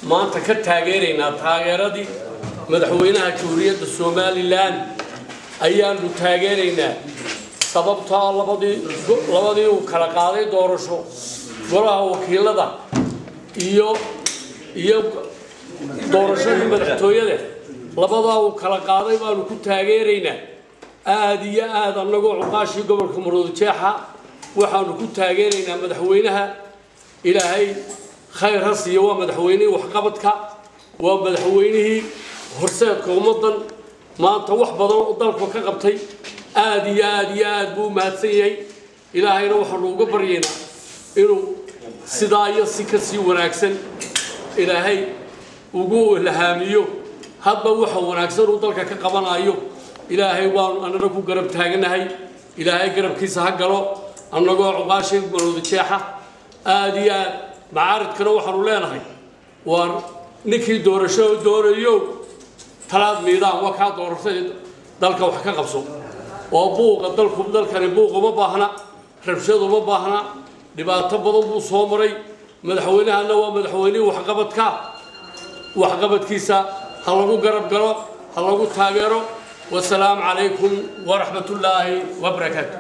maanta ka taageeraynaa taageeradii madaxweynaha jamhuuriyadda somalilan ayaanu taageeraynaa sababtaa labadii labadii uu kala qaaday doorasho golaha wakiilada iyo iyo doorashadii madaxtooyada labadaa uu kala qaaday baanu ku taageeraynaa aada iyo aada annagoo cuqaashii gobolka maroodijeexa waxaanu ku taageeraynaa madaxweynaha ilaahay khayr ha siiyo waa madaxweynihii waxqabadka waa madaxweynihii horseedka ummaddan maanta wax badan oo dalku ka qabtay aada iyo aada iyo aada buu u mahadsan yahay ilaahayna waxaanu uga baryaynaa inuu sidaa iyo si ka sii wanaagsan ilaahay ugu ilhaamiyo hadba waxa wanaagsan uu dalka ka qabanayo ilaahay waanu annana ku garab taaganahay ilaahay garabkiisa ha galo annagoo cuqaashii maroodijeexa aada iyo aad macaaridkana waxaanu leenahay waa ninkii doorasho doonayo talaad miidaan waa kaa doorashada dalka wax ka qabso oo buuqa dalku dalkani buuq uma baahna rabshad uma baahna dhibaato badan buu soo maray madaxweynahana waa madaxweynihii waxqabadka waxqabadkiisa ha lagu garab galo ha lagu taageero wasalaamu calaykum waraxmat ullaahi wabarakaatu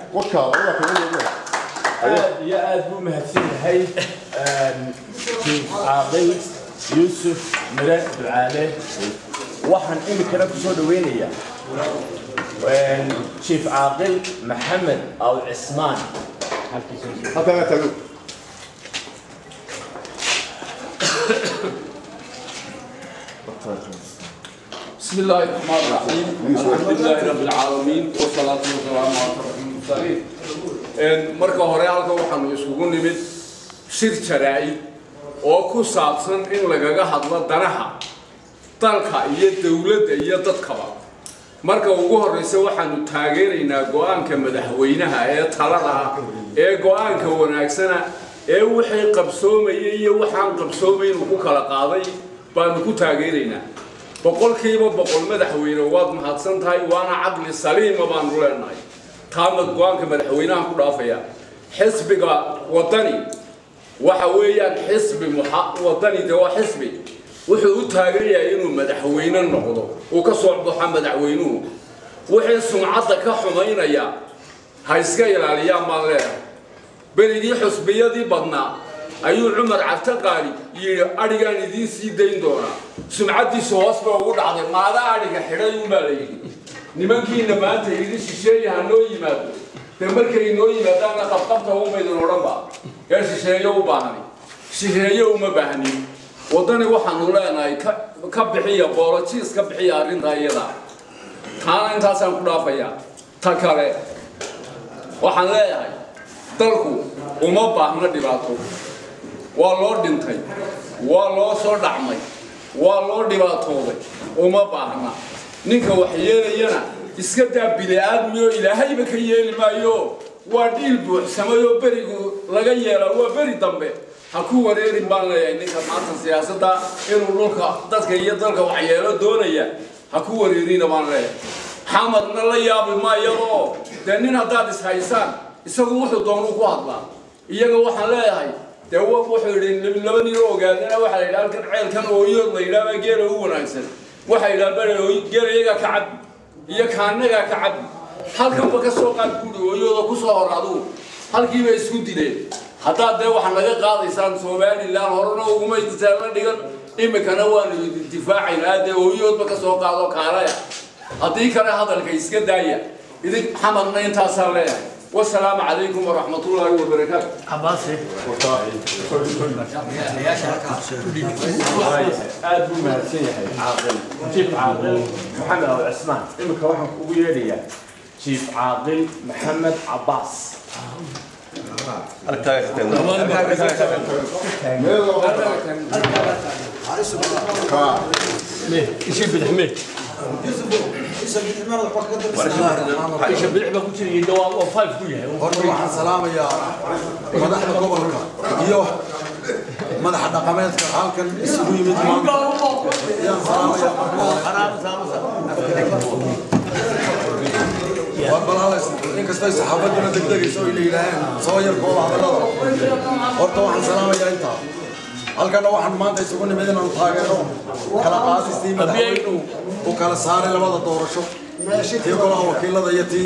aad iyo aad buu mahadsan yahay jiif caaqil yuusuf mire ducaale waxaan iminkana ku soo dhaweynayaa jiif caaqil maxamed aw cismaan بسم الله الرحمن الرحيم الحمد لله رب العالمين والصلاة والسلام على أشرف المرسلين marka hore halkan waxaanu isugu nimid shir jaraa'id oo ku saabsan in lagaga hadlo danaha dalka iyo dowladda iyo dadkaba marka ugu horreysa waxaanu taageeraynaa go-aanka madaxweynaha ee talada ah ee go-aanka wanaagsana ee wixii qabsoomayay iyo waxaan qabsoomayn uu ku kala qaaday baanu ku taageeraynaa boqolkiiba boqol madaxweyne waad mahadsan tahay waana caqli saliima baanu leenahay taamad go-aanka madaxweynaha ku dhaafaya xisbiga wadani waxa weeyaan xisbi wadani de waa xisbi wuxuu u taagan yahay inuu madaxweyne noqdo uu ka soo baxo madaxweynuhu wixii sumcadda ka xumaynaya ha iska ilaaliyaan baan leedahay berigii xusbiyadii badnaa ayuu cumar cabtaqaali yidhi adhigaan idiin sii dayn doonaa sumcaddiisu hoos ba ugu dhacday maada adhiga xidhay unbaa la yidhi nimankiina maanta idin shisheeye ha noo yimaado dee markay noo yimaadaanna qabqabta umaydin odhanba ee shisheeye u baahani shisheeye uma baahnin waddani waxaanu leenahay ka bixiya boolojiis ka bixiya arrintaa iyada taana intaasaan ku dhaafayaa ta kale waxaan leeyahay dalku uma baahna dhibaato waa loo dhintay waa loo soo dhacmay waa loo dhibaatooday uma baahna ninka wax yeelayana iska daa bili-aadmiyo ilaahayba ka yeeli maayo waa dhiil buuxsamayoo berigu laga yeelaa waa beri dambe ha ku wareerin baan leeyahay ninka maanta siyaasadda inuu dhulka dadka iyo dalka waxyeelo doonaya ha ku wareerina baan leeyahay xamadna la yaabi maayadoo dee nin haddaad ishaysaan isagu wuxuu doonuu ku hadlaa iyaga waxaan leeyahay dee wuxuu yidhi laba nin oo ogaadana waxaa la yidhaha halkan ceelkan ooyood la yidhaha geela u wanaagsan waxaa yidhaha bale geela iyagaa ka cabi iyo kaanagaa ka cabi halkanba ka soo qaad buuri ooyooda ku soo hor adugu halkiiba isku dileen haddaad dee waxaa naga qaadaysaan somalilan horena uguma la dhigan imikana waanu difaacaynaa dee ooyoodba ka soo qaado kaalaya haddii kale hadalka iska daaya idin xamadna intaasaa leeyahay والسلام عليكم ورحمة الله وبركاته عباسي aad buu mahadsan yahay caaqil jiif caaqil maxamed aw cismaan iminka waxaan kugu yeedhayaa jiif caaqil maxamed cabaas ايش بالحميد ايش بالحميد كنت يدوا وفايف كلها horta waxaan salaamayaa madaxda gobolka iyo madaxa dhaqameedka halkan isugu yimid maanta ayaan salaamayaa balalays inkastay saxaafaduna degdegayso ay la yidhaaheen soo yarkooda hadallada horta waxaan salaamayaa intaa halkana waxaan maanta isugu nimid inaanu taageero kala qaadistii madaxweynuhu uu kala saaray labada doorasho tii golaha wakiilada iyo tii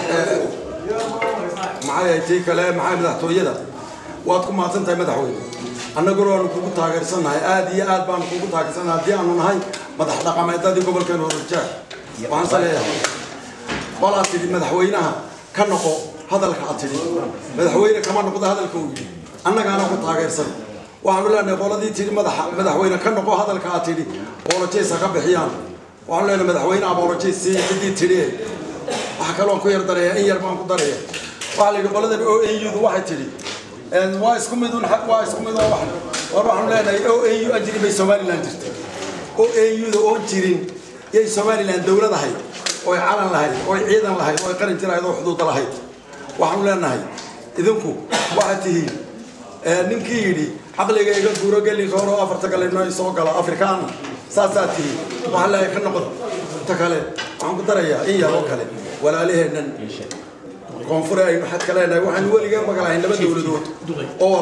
maxay tii kale maxay madaxtooyada waad ku mahadsan tahay madaxweyne annaguna waanu kugu taageersannahay aad iyo aad baanu kugu taageersannahay haddii aanu nahay madax dhaqameedadii gobolkeenu horjaag waxaan se leeyahay bal aad tidhi madaxweynaha ka noqo hadalka aad tidhi madaxweyne kama noqdo hadalka uu yidhi annagaana ku taageersan waxaanu leenahay qoladii tidhi madaxa madaxweyne ka noqo hadalka aad tidhi boolojeys ha ka bixiyaan waxaanu leenahay madaxweyne aboolojeys sii ciddii tidhi waxa kaloon ku yar daraya in yar baan ku daraya waxaa la yidhi qoladan o a u-du waxay tidhi waa isku mid un waa isku mid oo wax war waxaanu leenahay o a u ajri bay somaliland jirtay o a u-da oon jirin yay somaliland dowlad ahayd oy calan lahayd oy ciidan lahayd oy qaran jirahayd oo xuduuda lahayd waxaanu leenahay idinku waxaad tihiin ninkii yidhi caqliga iga guuro gelinka hore oo afarta kale inoo soo gala afrikaana saasaad tihiin waxaan leeyahay ka noqda inta kale waxaan ku darayaa in yar oo kale walaalaheennan koonfure aynu xad ka leenahay waxaan weligeen magalahayn laba dowladood oo